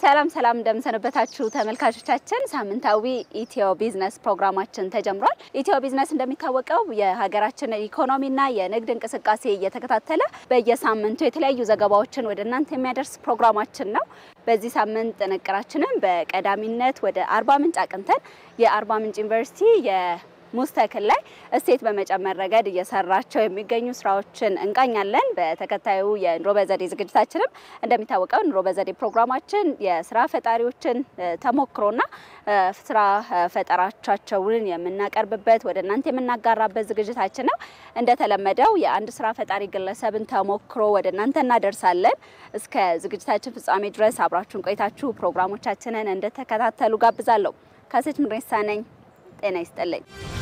ሰላም ሰላም እንደምሰነበታችሁ ተመልካቾቻችን፣ ሳምንታዊ ኢትዮ ቢዝነስ ፕሮግራማችን ተጀምሯል። ኢትዮ ቢዝነስ እንደሚታወቀው የሀገራችን ኢኮኖሚና የንግድ እንቅስቃሴ እየተከታተለ በየሳምንቱ የተለያዩ ዘገባዎችን ወደ እናንተ የሚያደርስ ፕሮግራማችን ነው። በዚህ ሳምንት ጥንቅራችንም በቀዳሚነት ወደ አርባ ምንጭ አቅንተን የአርባ ምንጭ ዩኒቨርሲቲ ሙዝ ተክል ላይ እሴት በመጨመር ረገድ እየሰራቸው የሚገኙ ስራዎችን እንቃኛለን። በተከታዩ የኑሮ በዘዴ ዝግጅታችንም እንደሚታወቀው ኑሮ በዘዴ ፕሮግራማችን የስራ ፈጣሪዎችን ተሞክሮና ስራ ፈጠራቻቸውን የምናቀርብበት ወደ እናንተ የምናጋራበት ዝግጅታችን ነው። እንደተለመደው የአንድ ስራ ፈጣሪ ግለሰብን ተሞክሮ ወደ እናንተ እናደርሳለን። እስከ ዝግጅታችን ፍጻሜ ድረስ አብራችሁን ቆይታችሁ ፕሮግራሞቻችንን እንደተከታተሉ ጋብዛለሁ። ካሴት ምሬሳ ነኝ። ጤና ይስጥልኝ።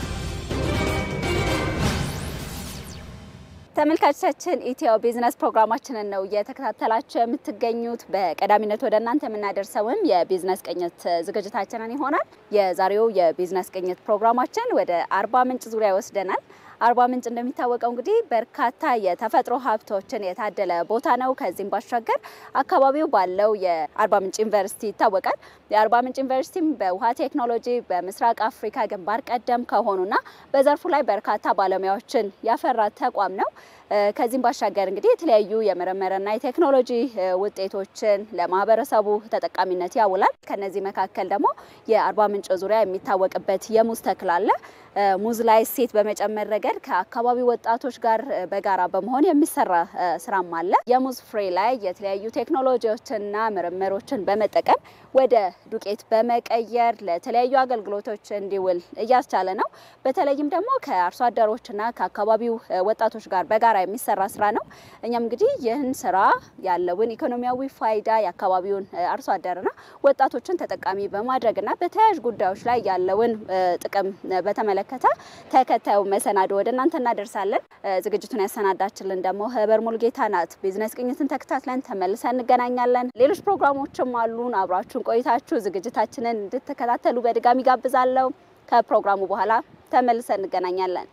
ተመልካቾቻችን ኢትዮ ቢዝነስ ፕሮግራማችንን ነው እየተከታተላችሁ የምትገኙት። በቀዳሚነት ወደ እናንተ የምናደርሰውም የቢዝነስ ቅኝት ዝግጅታችንን ይሆናል። የዛሬው የቢዝነስ ቅኝት ፕሮግራማችን ወደ አርባ ምንጭ ዙሪያ ይወስደናል። አርባ ምንጭ እንደሚታወቀው እንግዲህ በርካታ የተፈጥሮ ሀብቶችን የታደለ ቦታ ነው። ከዚህም ባሻገር አካባቢው ባለው የአርባ ምንጭ ዩኒቨርሲቲ ይታወቃል። የአርባ ምንጭ ዩኒቨርሲቲም በውሃ ቴክኖሎጂ በምስራቅ አፍሪካ ግንባር ቀደም ከሆኑና በዘርፉ ላይ በርካታ ባለሙያዎችን ያፈራ ተቋም ነው። ከዚህም ባሻገር እንግዲህ የተለያዩ የምርምርና የቴክኖሎጂ ውጤቶችን ለማህበረሰቡ ተጠቃሚነት ያውላል። ከነዚህ መካከል ደግሞ የአርባ ምንጭ ዙሪያ የሚታወቅበት የሙዝ ተክል አለ። ሙዝ ላይ እሴት በመጨመር ረገድ ከአካባቢው ወጣቶች ጋር በጋራ በመሆን የሚሰራ ስራም አለ። የሙዝ ፍሬ ላይ የተለያዩ ቴክኖሎጂዎችንና ምርምሮችን በመጠቀም ወደ ዱቄት በመቀየር ለተለያዩ አገልግሎቶች እንዲውል እያስቻለ ነው። በተለይም ደግሞ ከአርሶ አደሮችና ከአካባቢው ወጣቶች ጋር በጋራ የሚሰራ ስራ ነው። እኛም እንግዲህ ይህን ስራ ያለውን ኢኮኖሚያዊ ፋይዳ የአካባቢውን አርሶ አደርና ወጣቶችን ተጠቃሚ በማድረግና በተያያዥ ጉዳዮች ላይ ያለውን ጥቅም በተመለከተ ተከታዩ መሰናዶ ወደ እናንተ እናደርሳለን። ዝግጅቱን ያሰናዳችልን ደግሞ ህበር ሙልጌታ ናት። ቢዝነስ ቅኝትን ተከታትለን ተመልሰን እንገናኛለን። ሌሎች ፕሮግራሞችም አሉን። አብራችሁን ቆይታችሁ ዝግጅታችንን እንድትከታተሉ በድጋሚ ጋብዛለሁ። ከፕሮግራሙ በኋላ ተመልሰን እንገናኛለን።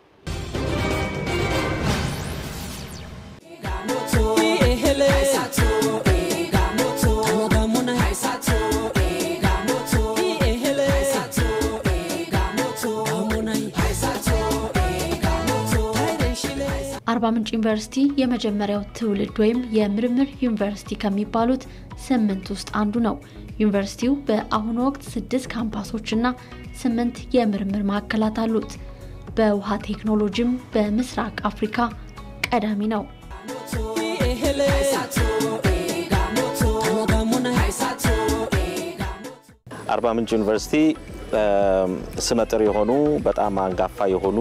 አርባ ምንጭ ዩኒቨርሲቲ የመጀመሪያው ትውልድ ወይም የምርምር ዩኒቨርሲቲ ከሚባሉት ስምንት ውስጥ አንዱ ነው። ዩኒቨርሲቲው በአሁኑ ወቅት ስድስት ካምፓሶችና ስምንት የምርምር ማዕከላት አሉት። በውሃ ቴክኖሎጂም በምስራቅ አፍሪካ ቀዳሚ ነው። አርባ ምንጭ ዩኒቨርሲቲ ስመጥር የሆኑ በጣም አንጋፋ የሆኑ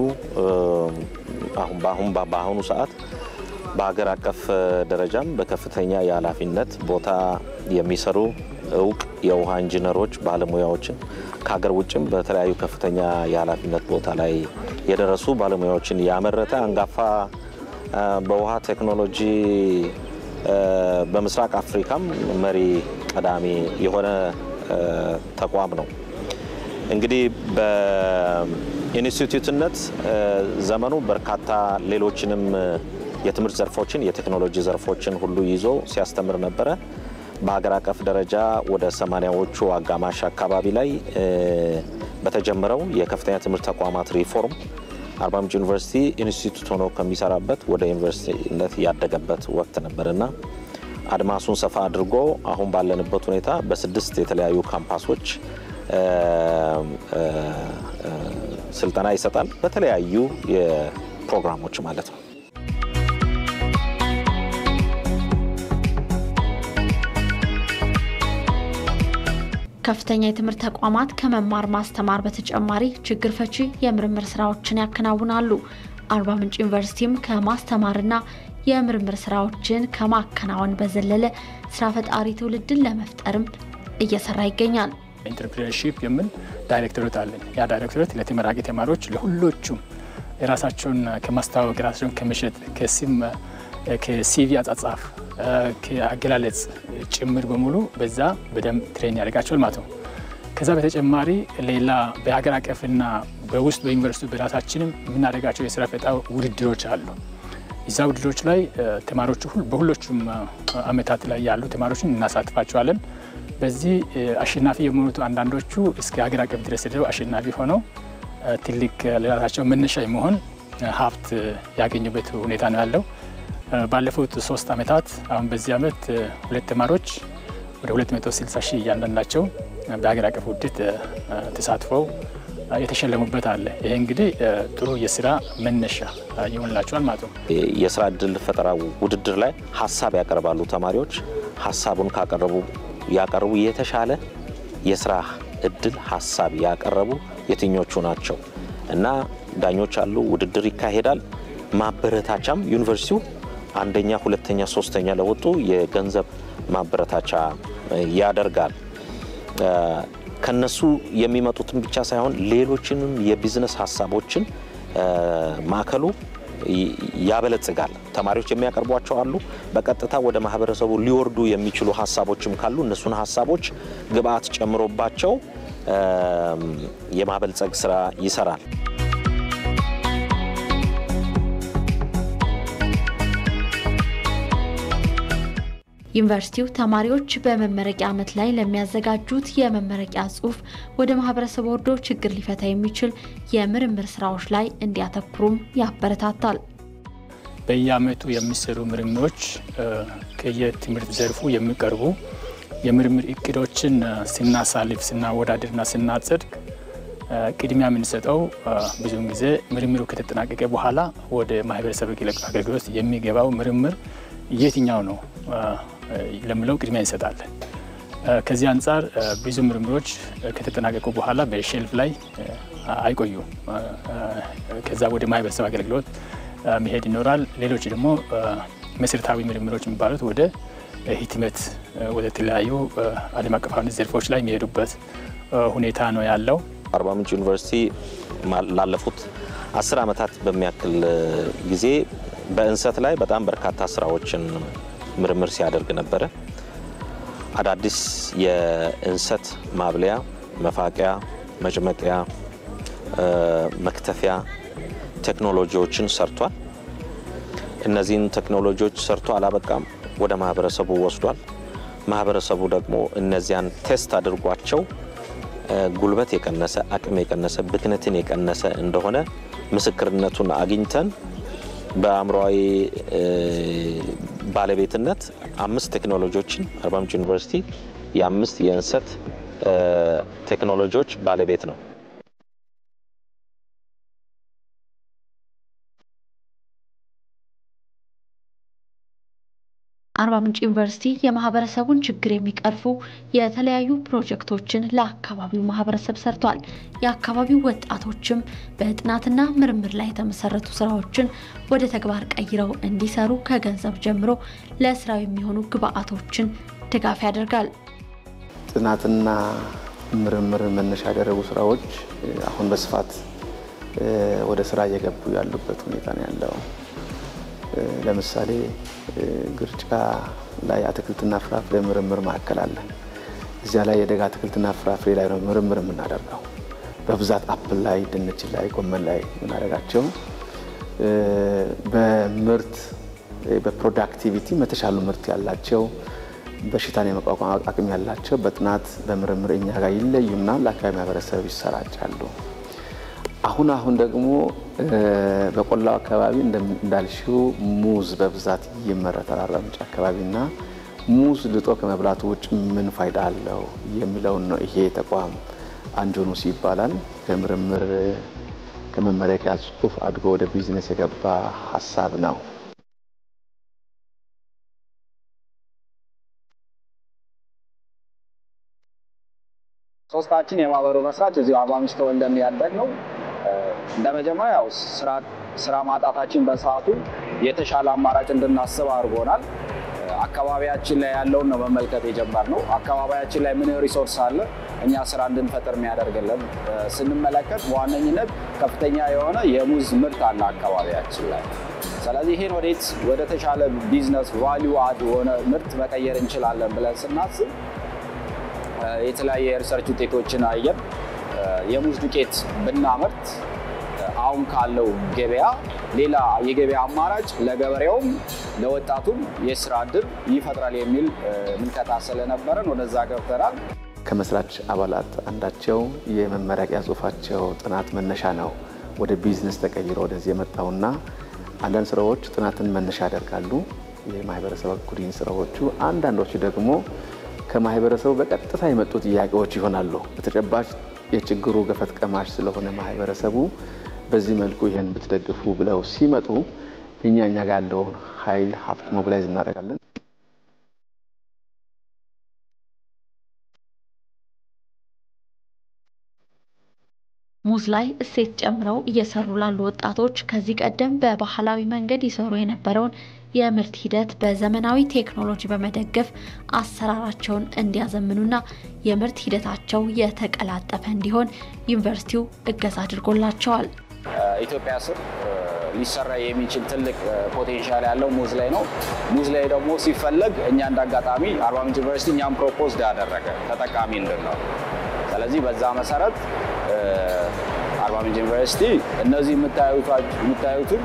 አሁን በአሁኑ ሰዓት በሀገር አቀፍ ደረጃም በከፍተኛ የኃላፊነት ቦታ የሚሰሩ እውቅ የውሃ ኢንጂነሮች ባለሙያዎችን ከሀገር ውጭም በተለያዩ ከፍተኛ የኃላፊነት ቦታ ላይ የደረሱ ባለሙያዎችን ያመረተ አንጋፋ በውሃ ቴክኖሎጂ በምስራቅ አፍሪካም መሪ ቀዳሚ የሆነ ተቋም ነው። እንግዲህ በኢንስቲትዩትነት ዘመኑ በርካታ ሌሎችንም የትምህርት ዘርፎችን የቴክኖሎጂ ዘርፎችን ሁሉ ይዞ ሲያስተምር ነበረ። በሀገር አቀፍ ደረጃ ወደ ሰማኒያዎቹ አጋማሽ አካባቢ ላይ በተጀመረው የከፍተኛ ትምህርት ተቋማት ሪፎርም አርባ ምንጭ ዩኒቨርሲቲ ኢንስቲትዩት ሆኖ ከሚሰራበት ወደ ዩኒቨርሲቲነት ያደገበት ወቅት ነበርና አድማሱን ሰፋ አድርጎ አሁን ባለንበት ሁኔታ በስድስት የተለያዩ ካምፓሶች ስልጠና ይሰጣል። በተለያዩ የፕሮግራሞች ማለት ነው። ከፍተኛ የትምህርት ተቋማት ከመማር ማስተማር በተጨማሪ ችግር ፈቺ የምርምር ስራዎችን ያከናውናሉ። አርባ ምንጭ ዩኒቨርሲቲም ከማስተማርና የምርምር ስራዎችን ከማከናወን በዘለለ ስራ ፈጣሪ ትውልድን ለመፍጠርም እየሰራ ይገኛል። ኢንተርፕሪነርሺፕ የምን ዳይሬክቶሬት አለን። ያ ዳይሬክቶሬት ለተመራቂ ተማሪዎች ለሁሎቹም የራሳቸውን ከማስተዋወቅ የራሳቸውን ከመሸጥ ከሲም ከሲቪ አጻጻፍ ከአገላለጽ ጭምር በሙሉ በዛ በደንብ ትሬን ያደርጋቸዋል ማለት ነው። ከዛ በተጨማሪ ሌላ በሀገር አቀፍና በውስጥ በዩኒቨርሲቲ በራሳችንም የምናደርጋቸው የስራ ፈጠራ ውድድሮች አሉ። እዛ ውድድሮች ላይ ተማሪዎቹ በሁሎቹም አመታት ላይ ያሉ ተማሪዎችን እናሳትፋቸዋለን። በዚህ አሸናፊ የሆኑት አንዳንዶቹ እስከ ሀገር አቀፍ ድረስ ሄደው አሸናፊ ሆነው ትልቅ ለራሳቸው መነሻ የመሆን ሀብት ያገኙበት ሁኔታ ነው ያለው። ባለፉት ሶስት ዓመታት አሁን በዚህ ዓመት ሁለት ተማሪዎች ወደ 260 ሺህ እያንዳንዳቸው በሀገር አቀፍ ውድድር ተሳትፈው የተሸለሙበት አለ። ይሄ እንግዲህ ጥሩ የስራ መነሻ ይሆንላቸዋል ማለት ነው። የስራ እድል ፈጠራ ውድድር ላይ ሀሳብ ያቀርባሉ ተማሪዎች። ሀሳቡን ካቀረቡ ያቀረቡ የተሻለ የስራ እድል ሀሳብ ያቀረቡ የትኞቹ ናቸው እና ዳኞች አሉ። ውድድር ይካሄዳል። ማበረታቻም ዩኒቨርሲቲው አንደኛ፣ ሁለተኛ፣ ሶስተኛ ለወጡ የገንዘብ ማበረታቻ ያደርጋል። ከነሱ የሚመጡትን ብቻ ሳይሆን ሌሎችንም የቢዝነስ ሀሳቦችን ማዕከሉ ያበለጽጋል። ተማሪዎች የሚያቀርቧቸው አሉ። በቀጥታ ወደ ማህበረሰቡ ሊወርዱ የሚችሉ ሀሳቦችም ካሉ እነሱን ሀሳቦች ግብአት ጨምሮባቸው የማበልጸግ ስራ ይሰራል። ዩኒቨርሲቲው ተማሪዎች በመመረቂያ ዓመት ላይ ለሚያዘጋጁት የመመረቂያ ጽሑፍ ወደ ማህበረሰብ ወርዶ ችግር ሊፈታ የሚችል የምርምር ስራዎች ላይ እንዲያተኩሩም ያበረታታል። በየዓመቱ የሚሰሩ ምርምሮች ከየትምህርት ዘርፉ የሚቀርቡ የምርምር እቅዶችን ስናሳልፍ፣ ስናወዳድርና ስናጸድቅ ቅድሚያ የምንሰጠው ብዙውን ጊዜ ምርምሩ ከተጠናቀቀ በኋላ ወደ ማህበረሰብ አገልግሎት የሚገባው ምርምር የትኛው ነው ለምለው ቅድሚያ እንሰጣለን። ከዚህ አንጻር ብዙ ምርምሮች ከተጠናቀቁ በኋላ በሼልፍ ላይ አይቆዩም። ከዛ ወደ ማህበረሰብ አገልግሎት መሄድ ይኖራል። ሌሎች ደግሞ መሰረታዊ ምርምሮች የሚባሉት ወደ ህትመት፣ ወደ ተለያዩ ዓለም አቀፋዊ ዘርፎች ላይ የሚሄዱበት ሁኔታ ነው ያለው። አርባ ምንጭ ዩኒቨርሲቲ ላለፉት አስር ዓመታት በሚያክል ጊዜ በእንሰት ላይ በጣም በርካታ ስራዎችን ምርምር ሲያደርግ ነበረ። አዳዲስ የእንሰት ማብለያ፣ መፋቂያ፣ መጭመቂያ፣ መክተፊያ ቴክኖሎጂዎችን ሰርቷል። እነዚህን ቴክኖሎጂዎች ሰርቶ አላበቃም፣ ወደ ማህበረሰቡ ወስዷል። ማህበረሰቡ ደግሞ እነዚያን ቴስት አድርጓቸው ጉልበት የቀነሰ አቅም የቀነሰ ብክነትን የቀነሰ እንደሆነ ምስክርነቱን አግኝተን በአእምሯዊ ባለቤትነት አምስት ቴክኖሎጂዎችን አርባ ምንጭ ዩኒቨርሲቲ የአምስት የእንሰት ቴክኖሎጂዎች ባለቤት ነው። አርባ ምንጭ ዩኒቨርሲቲ የማህበረሰቡን ችግር የሚቀርፉ የተለያዩ ፕሮጀክቶችን ለአካባቢው ማህበረሰብ ሰርቷል። የአካባቢው ወጣቶችም በጥናትና ምርምር ላይ የተመሰረቱ ስራዎችን ወደ ተግባር ቀይረው እንዲሰሩ ከገንዘብ ጀምሮ ለስራው የሚሆኑ ግብአቶችን ድጋፍ ያደርጋል። ጥናትና ምርምር መነሻ ያደረጉ ስራዎች አሁን በስፋት ወደ ስራ እየገቡ ያሉበት ሁኔታ ነው ያለው። ለምሳሌ ግርጫ ላይ አትክልትና ፍራፍሬ ምርምር ማዕከል አለ። እዚያ ላይ የደጋ አትክልትና ፍራፍሬ ላይ ነው ምርምር የምናደርገው። በብዛት አፕል ላይ፣ ድንች ላይ፣ ጎመን ላይ የምናደርጋቸው በምርት በፕሮዳክቲቪቲ የተሻሉ ምርት ያላቸው በሽታን የመቋቋም አቅም ያላቸው በጥናት በምርምር እኛ ጋር ይለዩና ለአካባቢ ማህበረሰብ ይሰራጫሉ። አሁን አሁን ደግሞ በቆላው አካባቢ እንዳልሽው ሙዝ በብዛት ይመረታል። አርባ ምንጭ አካባቢና ሙዝ ልጦ ከመብላቱ ውጭ ምን ፋይዳ አለው የሚለውን ነው። ይሄ ተቋም አንጆኑስ ይባላል። ከምርምር ከመመረቂያ ጽሑፍ አድጎ ወደ ቢዝነስ የገባ ሀሳብ ነው። ሶስታችን የማህበሩ መስራች እዚሁ አርባ ምንጭ ተወልደን ያደግ ነው። እንደ መጀመሪያ ያው ስራ ማጣታችን በሰዓቱ የተሻለ አማራጭ እንድናስብ አድርጎናል። አካባቢያችን ላይ ያለውን ነው መመልከት የጀመርነው። አካባቢያችን ላይ ምን ሪሶርስ አለ እኛ ስራ እንድንፈጥር የሚያደርግልን ስንመለከት በዋነኝነት ከፍተኛ የሆነ የሙዝ ምርት አለ አካባቢያችን ላይ። ስለዚህ ይሄን ወዴት ወደ ተሻለ ቢዝነስ ቫሊዩ አድ የሆነ ምርት መቀየር እንችላለን ብለን ስናስብ የተለያየ የሪሰርች ውጤቶችን አየን። የሙዝ ዱቄት ብናመርት አሁን ካለው ገበያ ሌላ የገበያ አማራጭ ለገበሬውም ለወጣቱም የስራ እድል ይፈጥራል የሚል ምልከታ ስለነበረን ወደዛ ገብተናል። ከመስራች አባላት አንዳቸው የመመረቂያ ጽሁፋቸው ጥናት መነሻ ነው ወደ ቢዝነስ ተቀይሮ ወደዚህ የመጣውና አንዳንድ ስራዎች ጥናትን መነሻ ያደርጋሉ። የማህበረሰብ ጉዲን ስራዎቹ፣ አንዳንዶቹ ደግሞ ከማህበረሰቡ በቀጥታ የመጡ ጥያቄዎች ይሆናሉ። በተጨባጭ የችግሩ ገፈት ቀማሽ ስለሆነ ማህበረሰቡ በዚህ መልኩ ይህን ብትደግፉ ብለው ሲመጡ እኛ እኛ ጋር ያለውን ኃይል ሀብት ሞቢላይዝ እናደርጋለን። ሙዝ ላይ እሴት ጨምረው እየሰሩ ላሉ ወጣቶች ከዚህ ቀደም በባህላዊ መንገድ ይሰሩ የነበረውን የምርት ሂደት በዘመናዊ ቴክኖሎጂ በመደገፍ አሰራራቸውን እንዲያዘምኑና የምርት ሂደታቸው የተቀላጠፈ እንዲሆን ዩኒቨርሲቲው እገዛ አድርጎላቸዋል። ኢትዮጵያ ስር ሊሰራ የሚችል ትልቅ ፖቴንሻል ያለው ሙዝ ላይ ነው። ሙዝ ላይ ደግሞ ሲፈለግ እኛ እንደ አጋጣሚ አርባ ምንጭ ዩኒቨርሲቲ እኛም ፕሮፖዝ ያደረገ ተጠቃሚ እንድንለው። ስለዚህ በዛ መሰረት አርባ ምንጭ ዩኒቨርሲቲ እነዚህ የምታዩትን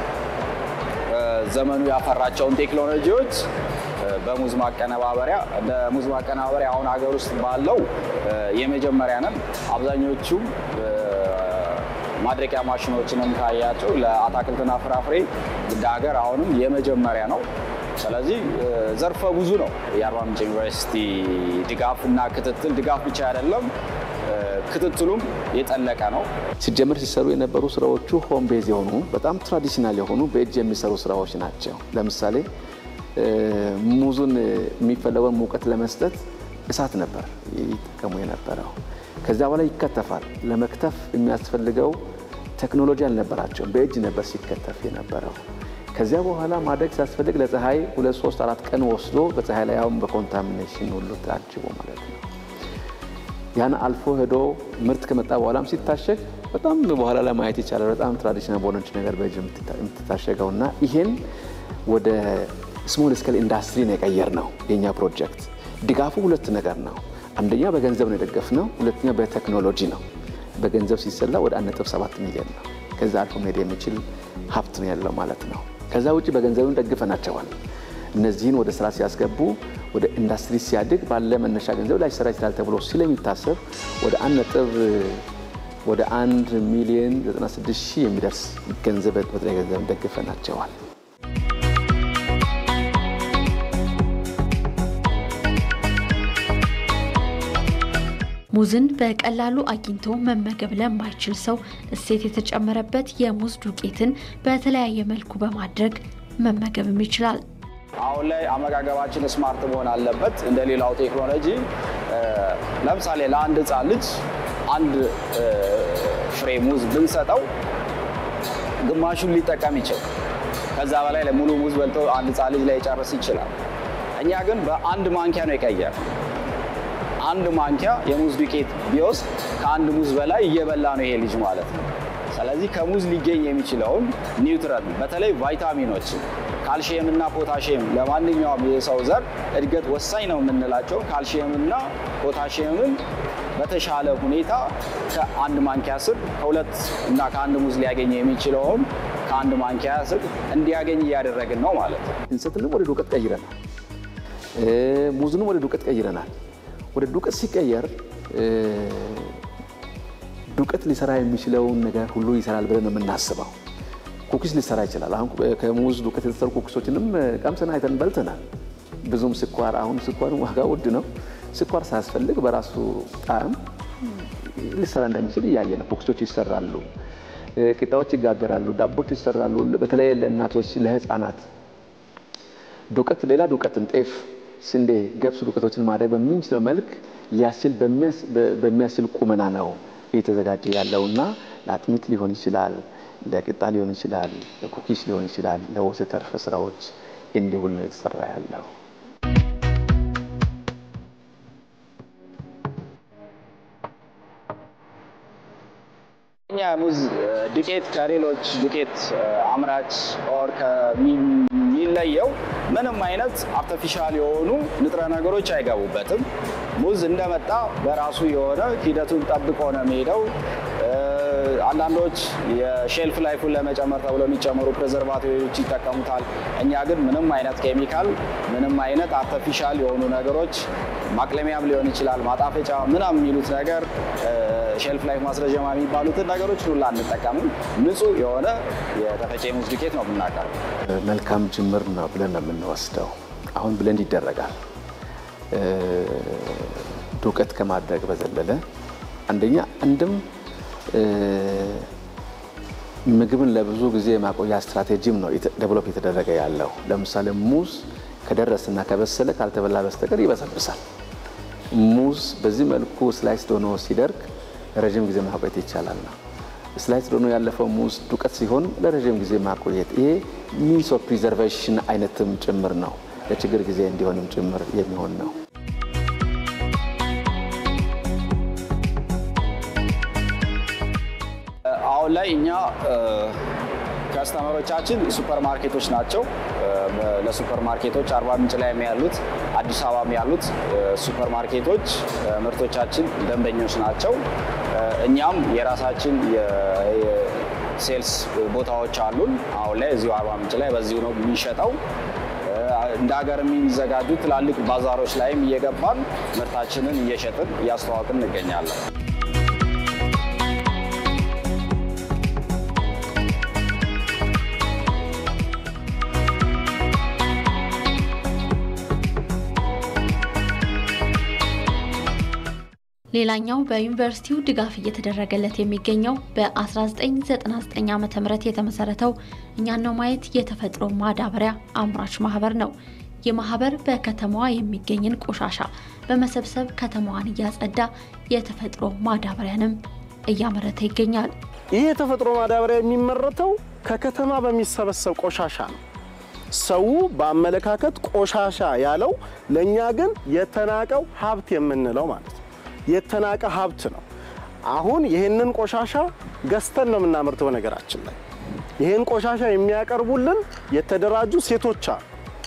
ዘመኑ ያፈራቸውን ቴክኖሎጂዎች በሙዝ ማቀነባበሪያ እንደ ሙዝ ማቀነባበሪያ አሁን ሀገር ውስጥ ባለው የመጀመሪያ ነን። አብዛኞቹም ማድረቂያ ማሽኖችንም ካያቸው ለአታክልትና ፍራፍሬ እንደ ሀገር አሁንም የመጀመሪያ ነው። ስለዚህ ዘርፈ ብዙ ነው የአርባ ምንጭ ዩኒቨርሲቲ ድጋፍ እና ክትትል። ድጋፍ ብቻ አይደለም ክትትሉም የጠለቀ ነው። ሲጀምር ሲሰሩ የነበሩ ስራዎቹ ሆም ቤዝ የሆኑ በጣም ትራዲሽናል የሆኑ በእጅ የሚሰሩ ስራዎች ናቸው። ለምሳሌ ሙዙን የሚፈለገውን ሙቀት ለመስጠት እሳት ነበር ይጠቀሙ የነበረው። ከዚያ በኋላ ይከተፋል። ለመክተፍ የሚያስፈልገው ቴክኖሎጂ አልነበራቸውም። በእጅ ነበር ሲከተፍ የነበረው። ከዚያ በኋላ ማድረግ ሲያስፈልግ ለፀሐይ ሁለት ሶስት አራት ቀን ወስዶ በፀሐይ ላይ አሁን በኮንታሚኔሽን ሁሉ ታጅቦ ማለት ነው። ያን አልፎ ሄዶ ምርት ከመጣ በኋላም ሲታሸግ በጣም በኋላ ላይ ማየት ይቻላል። በጣም ትራዲሽናል በሆነች ነገር በእጅ የምትታሸገው እና ይሄን ወደ ስሞል ስኬል ኢንዱስትሪ ነው የቀየር ነው የኛ ፕሮጀክት። ድጋፉ ሁለት ነገር ነው። አንደኛ በገንዘብ ነው የደገፍነው፣ ሁለተኛ በቴክኖሎጂ ነው። በገንዘብ ሲሰላ ወደ 1.7 ሚሊዮን ነው። ከዛ አልፎ መሄድ የሚችል ሀብት ነው ያለው ማለት ነው። ከዛ ውጭ በገንዘብም ደግፈናቸዋል። እነዚህን ወደ ስራ ሲያስገቡ ወደ ኢንዱስትሪ ሲያድግ ባለ መነሻ ገንዘብ ላይ ስራ ይችላል ተብሎ ስለሚታሰብ ወደ አንድ ነጥብ ወደ አንድ ሚሊዮን 96 ሺህ የሚደርስ ገንዘብ በጥሬ ገንዘብ ደግፈናቸዋል። ሙዝን በቀላሉ አግኝቶ መመገብ ለማይችል ሰው እሴት የተጨመረበት የሙዝ ዱቄትን በተለያየ መልኩ በማድረግ መመገብም ይችላል። አሁን ላይ አመጋገባችን ስማርት መሆን አለበት። እንደ ሌላው ቴክኖሎጂ ለምሳሌ ለአንድ ሕፃን ልጅ አንድ ፍሬ ሙዝ ብንሰጠው ግማሹን ሊጠቀም ይችላል። ከዛ በላይ ሙሉ ሙዝ በልቶ አንድ ሕፃን ልጅ ላይ ጨርስ ይችላል። እኛ ግን በአንድ ማንኪያ ነው የቀየር አንድ ማንኪያ የሙዝ ዱቄት ቢወስድ ከአንድ ሙዝ በላይ እየበላ ነው ይሄ ልጅ ማለት ነው። ስለዚህ ከሙዝ ሊገኝ የሚችለውን ኒውትረንት በተለይ ቫይታሚኖችን ካልሽየምና ፖታሽየም ለማንኛውም የሰው ዘር እድገት ወሳኝ ነው የምንላቸው ካልሽየምና ፖታሽየምን በተሻለ ሁኔታ ከአንድ ማንኪያ ስር ከሁለት እና ከአንድ ሙዝ ሊያገኝ የሚችለውን ከአንድ ማንኪያ ስር እንዲያገኝ እያደረግን ነው ማለት ነው። እንሰትንም ወደ ዱቄት ቀይረናል። ሙዝንም ወደ ዱቄት ቀይረናል። ወደ ዱቄት ሲቀየር ዱቄት ሊሰራ የሚችለውን ነገር ሁሉ ይሰራል ብለን ነው የምናስበው። ኩኪስ ሊሰራ ይችላል። አሁን ከሙዝ ዱቄት የተሰሩ ኩኪሶችንም ቀምሰን አይተን በልተናል። ብዙም ስኳር አሁን ስኳር ዋጋ ውድ ነው። ስኳር ሳያስፈልግ በራሱ ጣዕም ሊሰራ እንደሚችል እያየ ነው። ኩኪሶች ይሰራሉ፣ ቂጣዎች ይጋገራሉ፣ ዳቦች ይሰራሉ። በተለይ ለእናቶች ለህፃናት ዱቄት ሌላ ዱቄትን ጤፍ ስንዴ፣ ገብስ ዱቄቶችን ማድረግ በምንችለው መልክ ሊያስችል በሚያስችል ቁመና ነው እየተዘጋጀ ያለው እና ለአጥሚት ሊሆን ይችላል፣ ለቂጣ ሊሆን ይችላል፣ ለኩኪስ ሊሆን ይችላል፣ ለወዘተርፈ ስራዎች እንዲውል ነው የተሰራ ያለው። እኛ ሙዝ ዱቄት ከሌሎች ዱቄት አምራች ኦር ከሚለየው ምንም አይነት አርቲፊሻል የሆኑ ንጥረ ነገሮች አይገቡበትም። ሙዝ እንደመጣ በራሱ የሆነ ሂደቱን ጠብቆ ነው የሚሄደው። አንዳንዶች የሼልፍ ላይፉን ለመጨመር ተብሎ የሚጨመሩ ፕሬዘርቫቲቮች ይጠቀሙታል። እኛ ግን ምንም አይነት ኬሚካል፣ ምንም አይነት አርተፊሻል የሆኑ ነገሮች ማቅለሚያም ሊሆን ይችላል ማጣፈጫ ምናምን የሚሉት ነገር ሼልፍ ላይፍ ማስረጀማ የሚባሉትን ነገሮች ሁላ አንጠቀምም። ንጹህ የሆነ የተፈጨ ሙዝ ዱቄት ነው የምናቀርበው። መልካም ጅምር ነው ብለን ነው የምንወስደው። አሁን ብለንድ ይደረጋል። ዱቄት ከማድረግ በዘለለ አንደኛ አንድም ምግብን ለብዙ ጊዜ ማቆያ ስትራቴጂም ነው ዴቨሎፕ የተደረገ ያለው። ለምሳሌ ሙዝ ከደረሰና ከበሰለ ካልተበላ በስተቀር ይበሰብሳል። ሙዝ በዚህ መልኩ ስላይስ ሆኖ ሲደርግ ለረዥም ጊዜ ማቆየት ይቻላል ነው። ስላይስ ሆኖ ያለፈው ሙዝ ዱቄት ሲሆን ለረዥም ጊዜ ማቆየት ይሄ ሚንስ ኦፍ ፕሪዘርቬሽን አይነትም ጭምር ነው። ለችግር ጊዜ እንዲሆንም ጭምር የሚሆን ነው። አሁን ላይ እኛ ከስተመሮቻችን ሱፐር ማርኬቶች ናቸው። ለሱፐር ማርኬቶች አርባ ምንጭ ላይ ያሉት አዲስ አበባ ያሉት ሱፐር ማርኬቶች ምርቶቻችን ደንበኞች ናቸው። እኛም የራሳችን ሴልስ ቦታዎች አሉን። አሁን ላይ እዚሁ አርባ ምንጭ ላይ በዚሁ ነው የሚሸጠው። እንደ ሀገር የሚዘጋጁ ትላልቅ ባዛሮች ላይም እየገባን ምርታችንን እየሸጥን እያስተዋወቅን እንገኛለን። ሌላኛው በዩኒቨርሲቲው ድጋፍ እየተደረገለት የሚገኘው በ1999 ዓ ም የተመሰረተው እኛን ነው ማየት የተፈጥሮ ማዳበሪያ አምራች ማህበር ነው። ይህ ማህበር በከተማዋ የሚገኝን ቆሻሻ በመሰብሰብ ከተማዋን እያጸዳ የተፈጥሮ ማዳበሪያንም እያመረተ ይገኛል። ይህ የተፈጥሮ ማዳበሪያ የሚመረተው ከከተማ በሚሰበሰብ ቆሻሻ ነው። ሰው በአመለካከት ቆሻሻ ያለው፣ ለእኛ ግን የተናቀው ሀብት የምንለው ማለት ነው። የተናቀ ሀብት ነው። አሁን ይህንን ቆሻሻ ገዝተን ነው የምናመርተው። ነገራችን ላይ ይህን ቆሻሻ የሚያቀርቡልን የተደራጁ ሴቶች አሉ።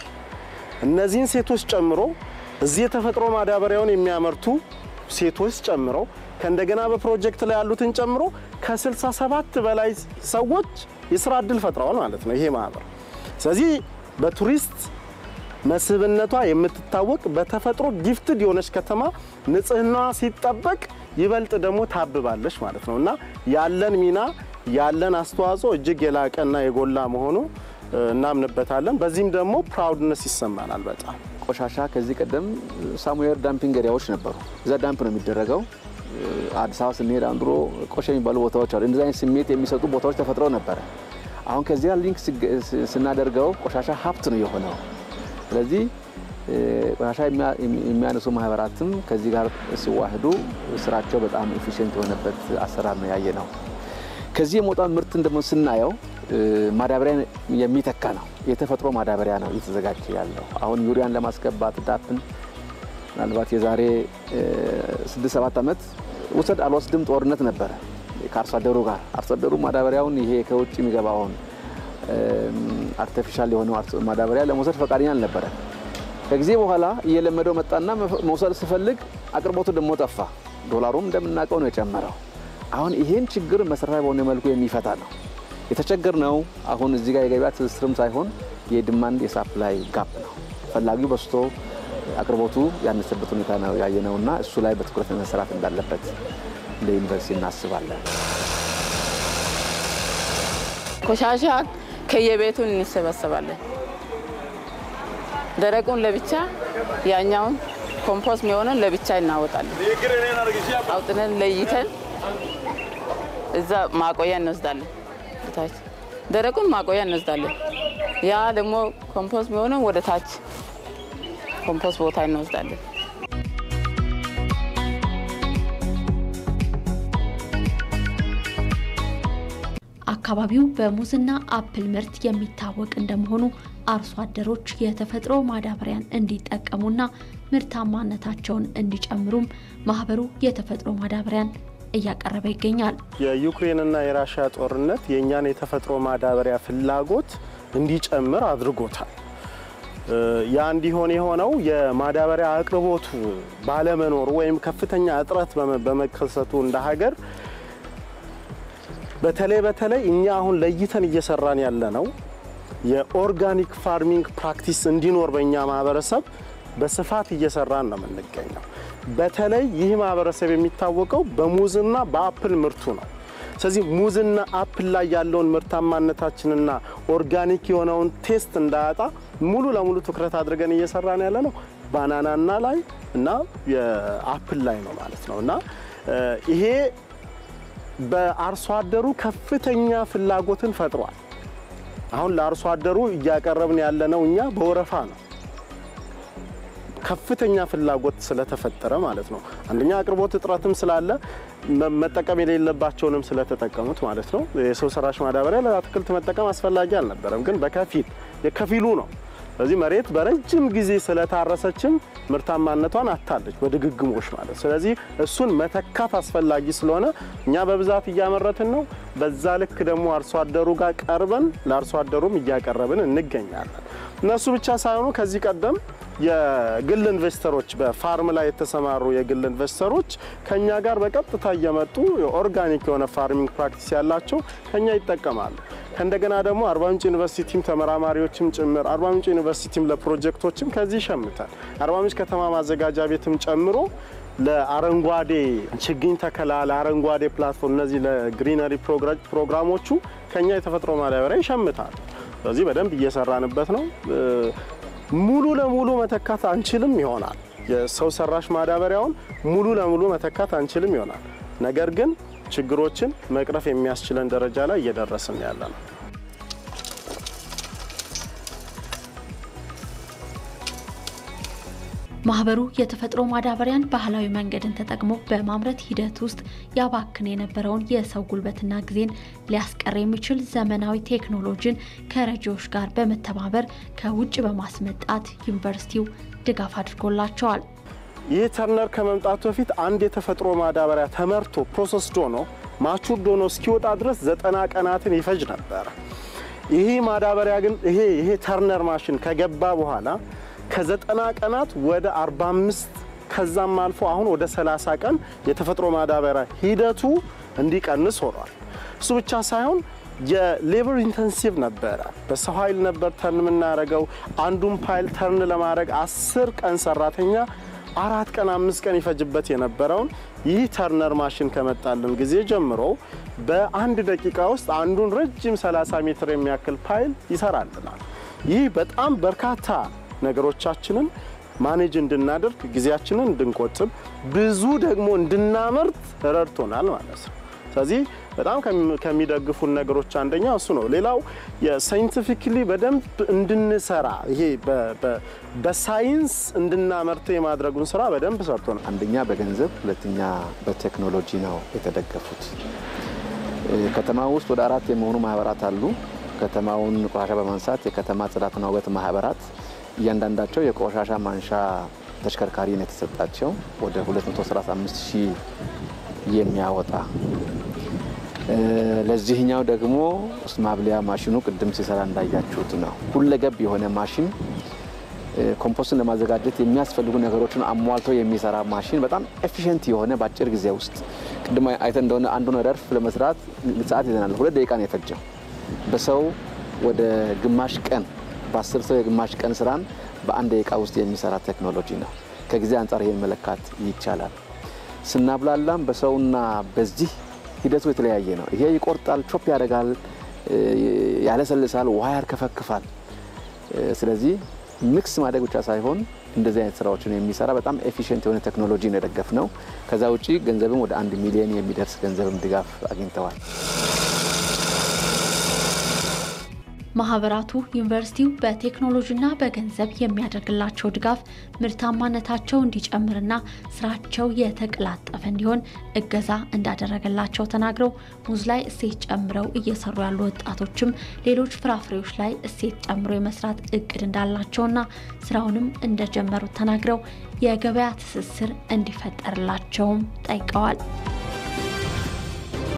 እነዚህን ሴቶች ጨምሮ እዚህ የተፈጥሮ ማዳበሪያውን የሚያመርቱ ሴቶች ጨምሮ ከእንደገና በፕሮጀክት ላይ ያሉትን ጨምሮ ከ67 በላይ ሰዎች የስራ እድል ፈጥረዋል ማለት ነው ይሄ ማህበር። ስለዚህ በቱሪስት መስህብነቷ የምትታወቅ በተፈጥሮ ጊፍትድ የሆነች ከተማ ንጽህናዋ ሲጠበቅ ይበልጥ ደግሞ ታብባለች ማለት ነው እና ያለን ሚና ያለን አስተዋጽኦ እጅግ የላቀና የጎላ መሆኑ እናምንበታለን። በዚህም ደግሞ ፕራውድነስ ይሰማናል በጣም ቆሻሻ ከዚህ ቀደም ሳሙኤል ዳምፒንግ ኤሪያዎች ነበሩ። እዛ ዳምፕ ነው የሚደረገው። አዲስ አበባ ስንሄድ አንድሮ ቆሻ የሚባሉ ቦታዎች አሉ። እንደዚህ አይነት ስሜት የሚሰጡ ቦታዎች ተፈጥረው ነበረ። አሁን ከዚያ ሊንክ ስናደርገው ቆሻሻ ሀብት ነው የሆነው። ስለዚህ ቆሻሻ የሚያነሱ ማህበራትም ከዚህ ጋር ሲዋህዱ ስራቸው በጣም ኤፊሽንት የሆነበት አሰራር ነው ያየ ነው። ከዚህ የመውጣ ምርትን ደግሞ ስናየው ማዳበሪያ የሚተካ ነው። የተፈጥሮ ማዳበሪያ ነው እየተዘጋጀ ያለው። አሁን ዩሪያን ለማስገባት ዳፕን ምናልባት የዛሬ ስድስት ሰባት ዓመት ውሰድ አልወስድም ጦርነት ነበረ ከአርሶ አደሩ ጋር። አርሶ አደሩ ማዳበሪያውን ይሄ ከውጭ የሚገባውን አርቲፊሻል የሆነው ማዳበሪያ ለመውሰድ ፈቃደኛ አልነበረ። ከጊዜ በኋላ እየለመደው መጣና መውሰድ ስፈልግ አቅርቦቱ ደግሞ ጠፋ። ዶላሩም እንደምናውቀው ነው የጨመረው። አሁን ይሄን ችግር መሰረታዊ በሆነ መልኩ የሚፈታ ነው የተቸገር ነው። አሁን እዚህ ጋር የገበያ ትስስርም ሳይሆን የድማንድ የሳፕላይ ጋፕ ነው። ፈላጊው በስቶ አቅርቦቱ ያነሰበት ሁኔታ ነው ያየነው እና እሱ ላይ በትኩረት መሰራት እንዳለበት እንደ ዩኒቨርሲቲ እናስባለን። ቆሻሻ ከየቤቱን እንሰበሰባለን። ደረቁን ለብቻ ያኛውን ኮምፖስት የሚሆነን ለብቻ እናወጣለን። አውጥነን ለይተን እዛ ማቆያ እንወስዳለን። ታች ደረቁን ማቆያ እንወስዳለን። ያ ደግሞ ኮምፖስት የሚሆነው ወደ ታች ኮምፖስት ቦታ እንወስዳለን። አካባቢው በሙዝና አፕል ምርት የሚታወቅ እንደመሆኑ አርሶ አደሮች የተፈጥሮ ማዳበሪያን እንዲጠቀሙና ምርታማነታቸውን እንዲጨምሩም ማህበሩ የተፈጥሮ ማዳበሪያን እያቀረበ ይገኛል። የዩክሬንና የራሽያ ጦርነት የእኛን የተፈጥሮ ማዳበሪያ ፍላጎት እንዲጨምር አድርጎታል። ያ እንዲሆን የሆነው የማዳበሪያ አቅርቦቱ ባለመኖሩ ወይም ከፍተኛ እጥረት በመከሰቱ እንደ ሀገር በተለይ በተለይ እኛ አሁን ለይተን እየሰራን ያለ ነው የኦርጋኒክ ፋርሚንግ ፕራክቲስ እንዲኖር በእኛ ማህበረሰብ በስፋት እየሰራን ነው የምንገኘው። በተለይ ይህ ማህበረሰብ የሚታወቀው በሙዝና በአፕል ምርቱ ነው። ስለዚህ ሙዝና አፕል ላይ ያለውን ምርታማነታችንና ኦርጋኒክ የሆነውን ቴስት እንዳያጣ ሙሉ ለሙሉ ትኩረት አድርገን እየሰራን ያለ ነው ባናናና ላይ እና የአፕል ላይ ነው ማለት ነው እና ይሄ በአርሶ አደሩ ከፍተኛ ፍላጎትን ፈጥሯል። አሁን ለአርሶ አደሩ እያቀረብን ያለነው እኛ በወረፋ ነው። ከፍተኛ ፍላጎት ስለተፈጠረ ማለት ነው። አንደኛ አቅርቦት እጥረትም ስላለ መጠቀም የሌለባቸውንም ስለተጠቀሙት ማለት ነው። የሰው ሰራሽ ማዳበሪያ ለአትክልት መጠቀም አስፈላጊ አልነበረም፣ ግን በከፊል የከፊሉ ነው። ስለዚህ መሬት በረጅም ጊዜ ስለታረሰችም ምርታማነቷን አታለች በድግግሞሽ ማለት። ስለዚህ እሱን መተካት አስፈላጊ ስለሆነ እኛ በብዛት እያመረትን ነው። በዛ ልክ ደግሞ አርሶ አደሩ ጋር ቀርበን ለአርሶ አደሩም እያቀረብን እንገኛለን። እነሱ ብቻ ሳይሆኑ ከዚህ ቀደም የግል ኢንቨስተሮች በፋርም ላይ የተሰማሩ የግል ኢንቨስተሮች ከኛ ጋር በቀጥታ እየመጡ የኦርጋኒክ የሆነ ፋርሚንግ ፕራክቲስ ያላቸው ከኛ ይጠቀማሉ። ከእንደገና ደግሞ አርባ ምንጭ ዩኒቨርሲቲም ተመራማሪዎችም ጭምር አርባ ምንጭ ዩኒቨርሲቲም ለፕሮጀክቶችም ከዚህ ይሸምታል። አርባ ምንጭ ከተማ ማዘጋጃ ቤትም ጨምሮ ለአረንጓዴ ችግኝ ተከላ ለአረንጓዴ ፕላትፎርም እነዚህ ለግሪነሪ ፕሮግራሞቹ ከኛ የተፈጥሮ ማዳበሪያ ይሸምታል። ስለዚህ በደንብ እየሰራንበት ነው። ሙሉ ለሙሉ መተካት አንችልም ይሆናል። የሰው ሰራሽ ማዳበሪያውን ሙሉ ለሙሉ መተካት አንችልም ይሆናል። ነገር ግን ችግሮችን መቅረፍ የሚያስችለን ደረጃ ላይ እየደረስን ያለ ነው። ማህበሩ የተፈጥሮ ማዳበሪያን ባህላዊ መንገድን ተጠቅሞ በማምረት ሂደት ውስጥ ያባክን የነበረውን የሰው ጉልበትና ጊዜን ሊያስቀር የሚችል ዘመናዊ ቴክኖሎጂን ከረጂዎች ጋር በመተባበር ከውጭ በማስመጣት ዩኒቨርሲቲው ድጋፍ አድርጎላቸዋል። ይህ ተርነር ከመምጣቱ በፊት አንድ የተፈጥሮ ማዳበሪያ ተመርቶ ፕሮሰስ ዶኖ ማቹር ዶኖ እስኪወጣ ድረስ ዘጠና ቀናትን ይፈጅ ነበረ። ይሄ ማዳበሪያ ግን ይሄ ይሄ ተርነር ማሽን ከገባ በኋላ ከዘጠና ቀናት ወደ 45 ከዛም አልፎ አሁን ወደ 30 ቀን የተፈጥሮ ማዳበሪያ ሂደቱ እንዲቀንስ ሆኗል። እሱ ብቻ ሳይሆን የሌበር ኢንተንሲቭ ነበረ። በሰው ኃይል ነበር ተርን የምናደርገው። አንዱን ፓይል ተርን ለማድረግ አስር ቀን ሰራተኛ አራት ቀን አምስት ቀን ይፈጅበት የነበረውን ይህ ተርነር ማሽን ከመጣልን ጊዜ ጀምሮ በአንድ ደቂቃ ውስጥ አንዱን ረጅም 30 ሜትር የሚያክል ፓይል ይሰራልናል። ይህ በጣም በርካታ ነገሮቻችንን ማኔጅ እንድናደርግ ጊዜያችንን እንድንቆጥብ ብዙ ደግሞ እንድናመርት ረድቶናል ማለት ነው። ስለዚህ በጣም ከሚደግፉን ነገሮች አንደኛው እሱ ነው። ሌላው የሳይንቲፊክሊ በደንብ እንድንሰራ ይሄ በሳይንስ እንድናመርት የማድረጉን ስራ በደንብ ሰርቶ ነው። አንደኛ በገንዘብ ሁለተኛ በቴክኖሎጂ ነው የተደገፉት። ከተማ ውስጥ ወደ አራት የሚሆኑ ማህበራት አሉ። ከተማውን ቆሻሻ በማንሳት የከተማ ጽዳትና ውበት ማህበራት እያንዳንዳቸው የቆሻሻ ማንሻ ተሽከርካሪ ነው የተሰጣቸው ወደ 235 ሺህ የሚያወጣ ለዚህኛው ደግሞ ማብሊያ ማሽኑ ቅድም ሲሰራ እንዳያችሁት ነው። ሁለገብ የሆነ ማሽን ኮምፖስትን ለማዘጋጀት የሚያስፈልጉ ነገሮችን አሟልቶ የሚሰራ ማሽን በጣም ኤፊሽንት የሆነ በአጭር ጊዜ ውስጥ ቅድም አይተን እንደሆነ አንዱን ረድፍ ለመስራት ሰዓት ይዘናል። ሁለት ደቂቃ ነው የፈጀው። በሰው ወደ ግማሽ ቀን በአስር ሰው የግማሽ ቀን ስራን በአንድ ደቂቃ ውስጥ የሚሰራ ቴክኖሎጂ ነው። ከጊዜ አንጻር ይሄን መለካት ይቻላል። ስናብላላም በሰውና በዚህ ሂደቱ የተለያየ ነው። ይሄ ይቆርጣል፣ ቾፕ ያደርጋል፣ ያለሰልሳል፣ ውሃ ያርከፈክፋል። ስለዚህ ሚክስ ማድረግ ብቻ ሳይሆን እንደዚህ አይነት ስራዎችን የሚሰራ በጣም ኤፊሽንት የሆነ ቴክኖሎጂ ነው የደገፍ ነው። ከዛ ውጪ ገንዘብም ወደ አንድ ሚሊዮን የሚደርስ ገንዘብም ድጋፍ አግኝተዋል። ማህበራቱ ዩኒቨርሲቲው በቴክኖሎጂና በገንዘብ የሚያደርግላቸው ድጋፍ ምርታማነታቸው እንዲጨምርና ስራቸው የተቀላጠፈ እንዲሆን እገዛ እንዳደረገላቸው ተናግረው ሙዝ ላይ እሴት ጨምረው እየሰሩ ያሉ ወጣቶችም ሌሎች ፍራፍሬዎች ላይ እሴት ጨምሮ የመስራት እቅድ እንዳላቸውና ስራውንም እንደጀመሩት ተናግረው የገበያ ትስስር እንዲፈጠርላቸውም ጠይቀዋል።